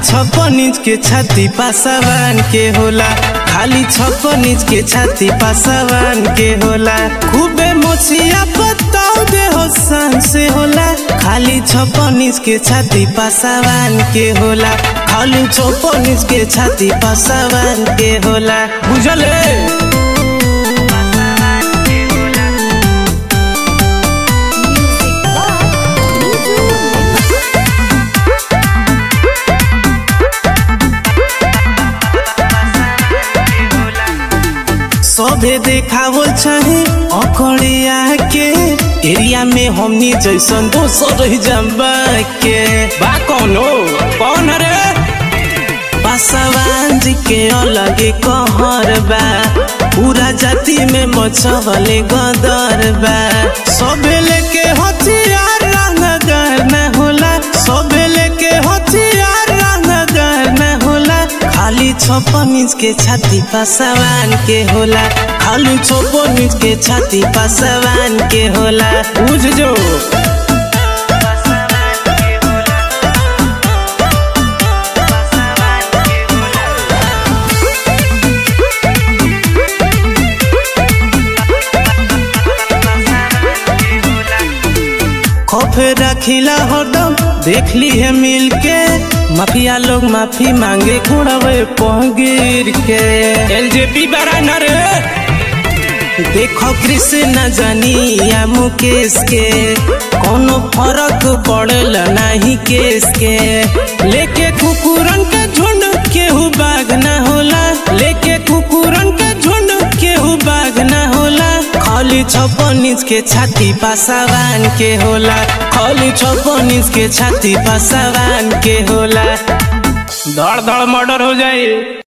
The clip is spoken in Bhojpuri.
छप्पन इंच के छाती पासवान के होला खाली छप्पन इंच के छाती पासवान के होला खूबे मोछिया पताव दे हो सन से होला खाली छप्पन इंच के छाती पासवान के होला खाली छप्पन इंच के छाती पासवान के होला बुझल है Music by Niju. सभे देखावल चाहे अकड़िया के एरिया में हमनी जैसन दोसर जम्बा के बा कौनो कौन रे पासवान जी के अलग कहर बा पूरा जाति में मछवले गदर बा सभे लेके हथियार रंगदार न होला सभे लेके हथियार रंगदार न होला खाली छप्पन इंच के छाती पासवान के होला खाली छप्पन इंच के छाती पासवान के होला बुझ जो खौफ रखिला हरदम देख ली है मिल के माफिया लोग माफी मांगे कुड़वे पगिर के एलजेपी बड़ा न रे देखो कृष्ण जानिया मुकेश के कोनो फर्क पड़ल नहीं केस के लेके कुकुरन के झुंड केहू बाग न होला लेके कुकुरन के झुंड केहू बाग न होला खाली छप्पन इंच के छाती पासवान के होला खाली छप्पन इंच के छाती पासवान के होला धड़ धड़ मर्डर हो जाए